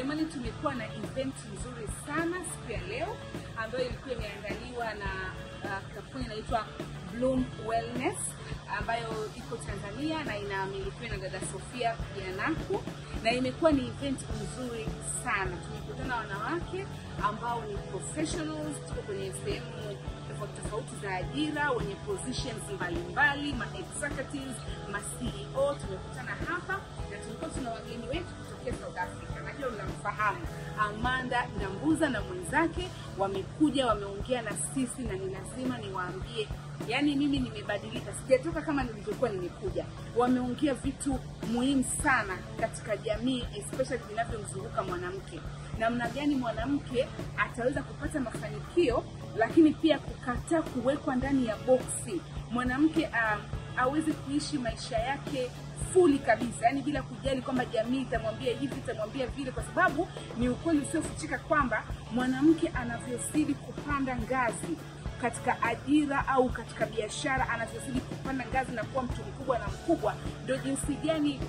jamani, tumekuwa na event nzuri sana siku ya leo ambayo ilikuwa imeandaliwa na uh, kampuni inaitwa Bloom Wellness ambayo iko Tanzania na inamilikiwa na dada Sofia Janaku, na imekuwa ni event nzuri sana. Tumekutana wanawake ambao ni professionals, tuko kwenye sehemu tofauti tofauti za ajira, wenye positions mbalimbali, ma executives, ma CEO. Tumekutana hapa na tulikuwa tuna wageni wetu kutokea South Africa. Najua mnamfahamu Amanda Ndambuza na mwenzake, wamekuja wameongea na sisi, na ni lazima niwaambie Yaani mimi nimebadilika, sijatoka kama nilivyokuwa nimekuja. Wameongea vitu muhimu sana katika jamii, especially vinavyomzunguka mwanamke, namna gani mwanamke ataweza kupata mafanikio, lakini pia kukataa kuwekwa ndani ya boksi. Mwanamke um, aweze kuishi maisha yake fuli kabisa, yani bila kujali kwamba jamii itamwambia hivi itamwambia vile, kwa sababu ni ukweli usiofichika kwamba mwanamke anavyozidi kupanda ngazi katika ajira au katika biashara, anavyozidi kupanda ngazi na kuwa mtu mkubwa na mkubwa, ndio jinsi gani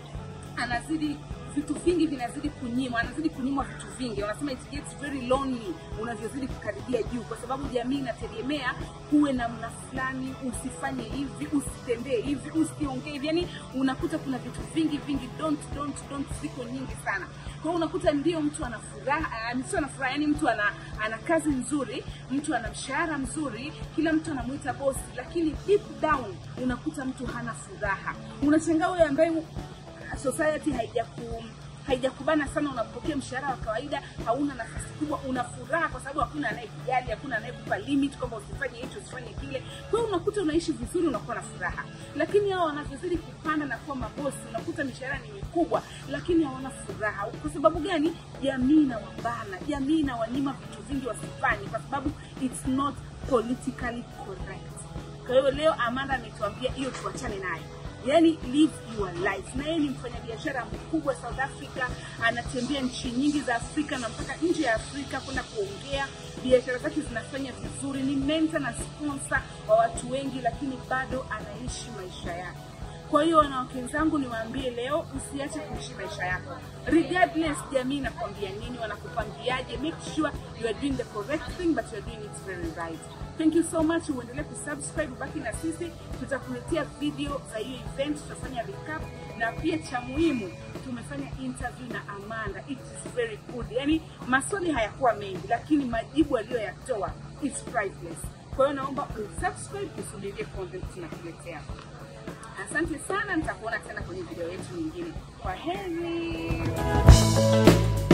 anazidi vitu vingi vinazidi kunyimwa, anazidi kunyimwa vitu vingi. Wanasema it gets very lonely unavyozidi kukaribia juu, kwa sababu jamii inategemea huwe namna fulani, usifanye hivi, usitembee hivi, usiongee hivi. Yani unakuta kuna vitu vingi vingi, don't don't don't, ziko nyingi sana. Kwa hiyo unakuta ndio mtu ana furaha, uh, sio ana furaha, yani mtu ana ana kazi nzuri, mtu ana mshahara mzuri, kila mtu anamuita bosi, lakini deep down unakuta mtu hana furaha. Unashangaa wewe ambaye society haijaku haijakubana sana, unapokea mshahara wa kawaida, hauna nafasi kubwa, una furaha kwa sababu hakuna anayekujali, hakuna anayekupa limit kwamba usifanye hicho usifanye kile. Kwa hiyo unakuta unaishi vizuri, unakuwa na furaha. Lakini hao wanavyozidi kupanda na kuwa mabosi, unakuta mishahara ni mikubwa, lakini hawana furaha. Kwa sababu gani? Jamii inawabana, jamii inawanyima vitu vingi wasifanye, kwa sababu it's not politically correct. Kwa hiyo leo Amanda ametuambia hiyo tuachane nayo yani live your life. Na yeye ni mfanyabiashara mkubwa South Africa, anatembea nchi nyingi za Afrika na mpaka nje ya Afrika kwenda kuongea. Biashara zake zinafanya vizuri, ni mentor na sponsor wa watu wengi, lakini bado anaishi maisha yake. Kwa hiyo wanawake wenzangu, niwaambie leo, usiache kuishi maisha yako regardless jamii inakwambia nini, wanakupangiaje. Make sure you are doing the correct thing but you are doing it very right. Thank you so much. Uendelee kusubscribe, baki na sisi, tutakuletea video za hiyo event, tutafanya recap na pia cha muhimu, tumefanya interview na Amanda. It is very good. Yani maswali hayakuwa mengi, lakini majibu aliyoyatoa it's priceless. Kwa hiyo naomba usubscribe, usubirie content tunakuletea. Asante sana, nitakuona tena kwenye video yetu nyingine. Kwa heri.